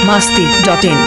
masti.in.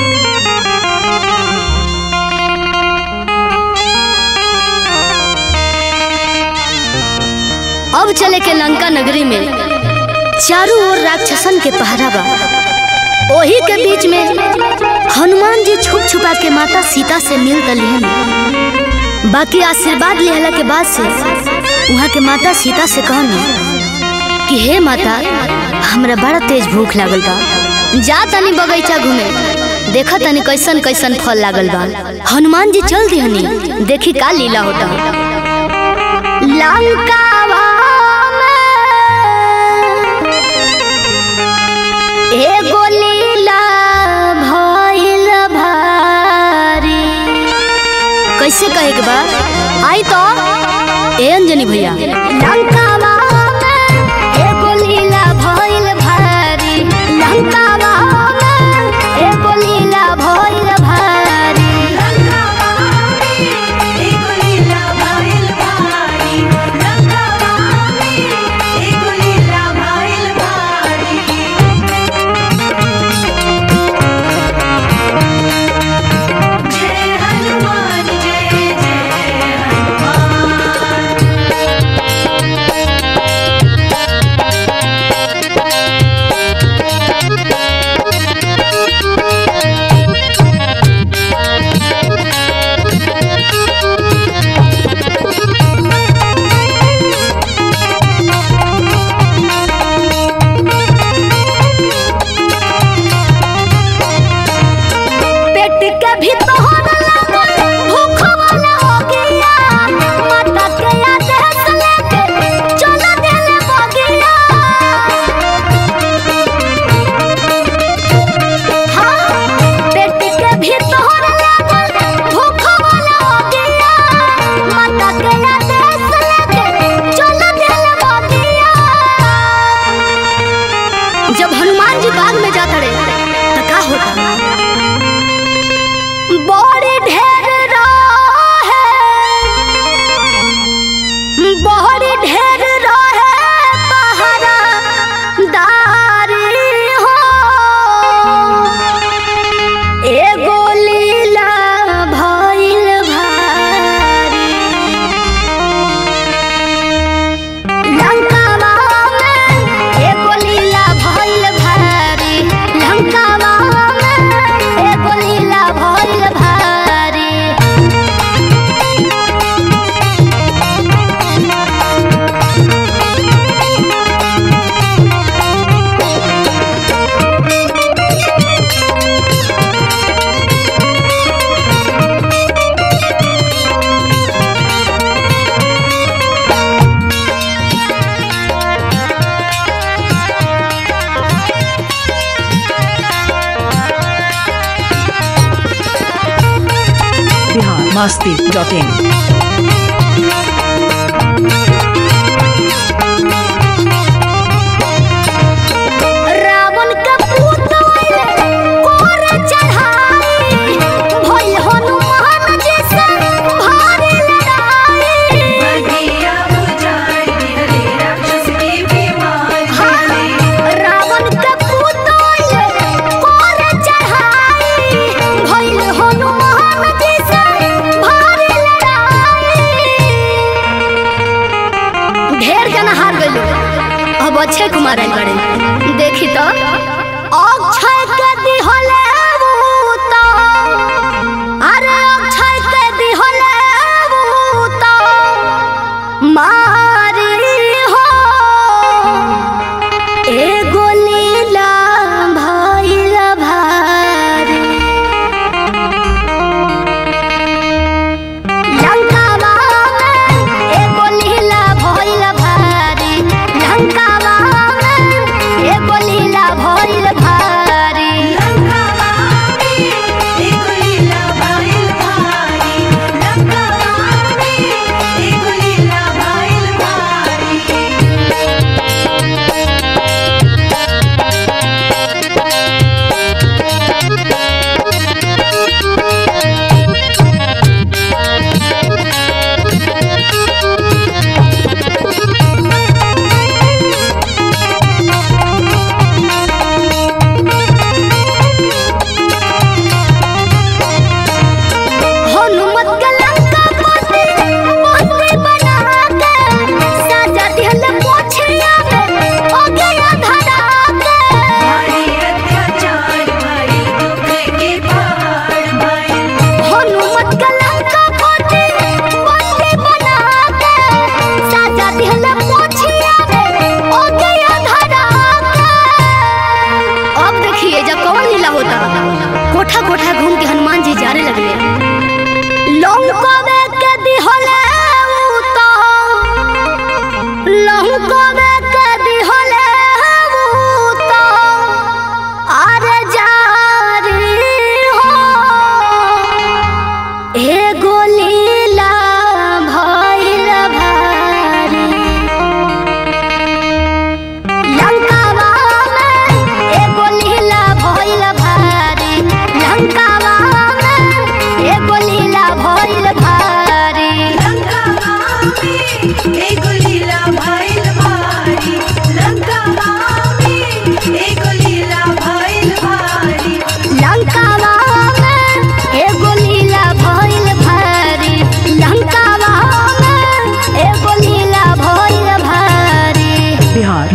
अब चले के लंका नगरी में चारों ओर राक्षसन के पहरा बा ओही के बीच में हनुमान जी छुप छुपा के माता सीता से मिल दलिहन बाकी आशीर्वाद लेहला के बाद से वहाँ के माता सीता से कहनी कि हे माता हमरा बड़ा तेज भूख लागल बा जा तनी बगीचा घूमे देखा तनी कैसन कैसन फल लागल बा हनुमान जी चल दिहनी देखी का लीला होता लंकावा में एगो लीला भइल भारी कैसे कहे के बा आई तो ए अंजनी भैया लंकावा में एगो लीला भइल भारी लंकावा में एगो लीला भइल भारी पेट के भीतर लागल भूख वाला हो गया माता के आदेश लेके चल देले बगिया हाँ पेट के भीतर लागल भूख वाला हो गया माता के आदेश लेके चल देले बगिया जब हनुमान जी बाग में जाता रहे तो का होता बड़ी ढेर रहे बड़ी ढेर रहे पहरा दारी हो एगो लीला भइल भारी लंकावा में एगो लीला भइल भारी लंकावा में एगो लीला भइल भारी Bihar masti.in. रावण के पूत आइले कोरे चढ़ाई भइल हनुमान जी से भारी लड़ाई हाँ, रावण के पूत आइले कोरे चढ़ाई भइल हनुमान जी से भारी लड़ाई ढेर जना हार गइल अब अक्षय कुमार आइल बड़े देखी तो अक्षय के दिहले ऊ तो अरे अक्षय के दिहले ऊ तो मारी हो एगो लीला भइल भारी लंकावा में एगो लीला भइल भारी लंकावा में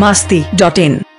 masti.in